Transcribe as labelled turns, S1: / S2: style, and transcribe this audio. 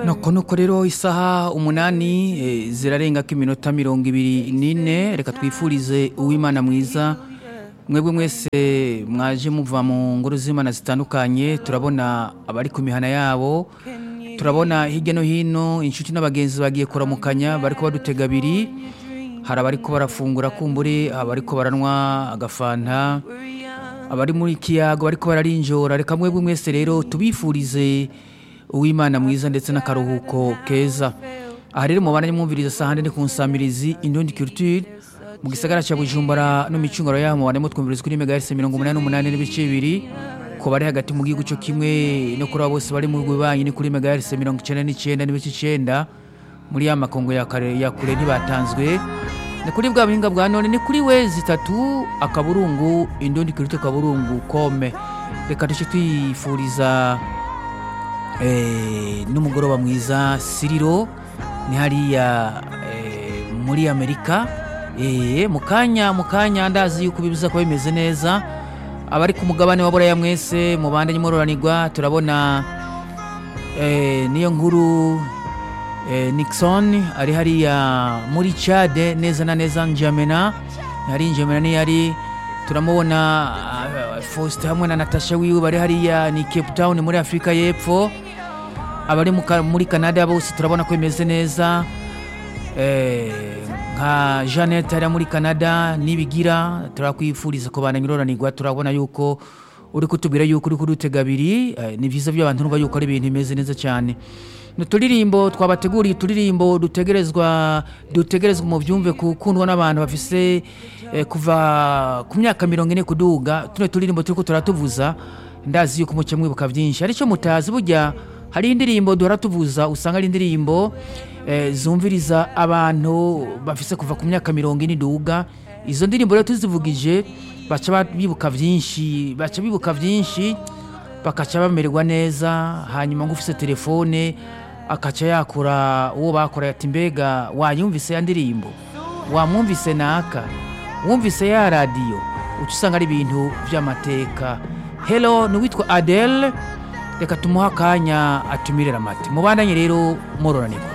S1: nuko nuko rero isaha umunani eh, zirarengako iminota mirongo ibiri n'ine reka twifurize uwimana mwiza mwebwe mwese mwaje muva mu ngoro z'imana zitandukanye turabona abari ku mihana yabo turabona hirya no hino inshuti n'abagenzi bagiye kuramukanya bariko badutega abiri hari abariko barafungura kumbure abariko baranywa agafanta abari muri kiyago bariko bararinjora reka mwebwe mwese rero tubifurize uwimana mwiza ndetse n'akaruhuko keza aha rero mubana mwumviriza sahande ni ku nsamirizi indundi culture mu gisagara cya bujumbura no micungaro yaho mubana mutwumviriza kuri megahertz mirongo umunani n'umunani n'ibice bibiri ku bari hagati mu gihugu cyo kimwe no kuri abo bose bari mu bihugu bibanyi ni kuri megahertz mirongo icyenda n'icyenda n'ibice icyenda muri ya makongo ya kare ya kure ntibatanzwe ni kuri bwa buhinga bwa none ni kuri we zitatu akaburungu indundi culture akaburungu kome reka duce twifuriza eh, n'umugoroba mwiza siriro ni hariya eh, muri amerika eh, mu kanya mu kanya ndazi yuko bibuza kuba bimeze neza abari ku mugabane wa buraya mwese mubandanye mororanirwa turabona eh, niyo nkuru eh, nixon ari hariya muri chade neza na neza njamena hari njamena ni yari turamubona uh, faustin hamwe na natasha wiwe bari hariya ni cape town muri afurika y'epfo abari mu ka- muri canada bose turabona ko bimeze neza Eh, nka jeannette hariya muri canada nibigira turakwifuriza kubana nyororanirwa turabona yuko uri kutubwira yuko uri kudutega abiri eh, ni byiza by'abantu numva yuko ari ibintu bimeze neza cyane ni uturirimbo twabateguriye uturirimbo dutegerezwa dutegerezwa mu byumve gukundwa n'abantu bafise eh, kuva ku myaka mirongo ine kuduga tuno turirimbo turiko turatuvuza ndazi yuko muke mwibuka byinshi aricyo mutazi burya hari indirimbo duhora tuvuza usanga ari indirimbo eh, zumviriza abantu bafise kuva ku myaka mirongo ine iduga izo ndirimbo rero tuzivugije baca ba- bibuka byinshi baca bibuka byinshi bakaca bamererwa neza hanyuma ngo ufise telefone akaca yakura uwo bakoreye ati mbega wayumvise ya ndirimbo wamwumvise naka wumvise ya radiyo uca usanga ari ibintu by'amateka helo ni uwitwa adele reka tumuhe akanya atumirira amata mubandanye rero mororanirwa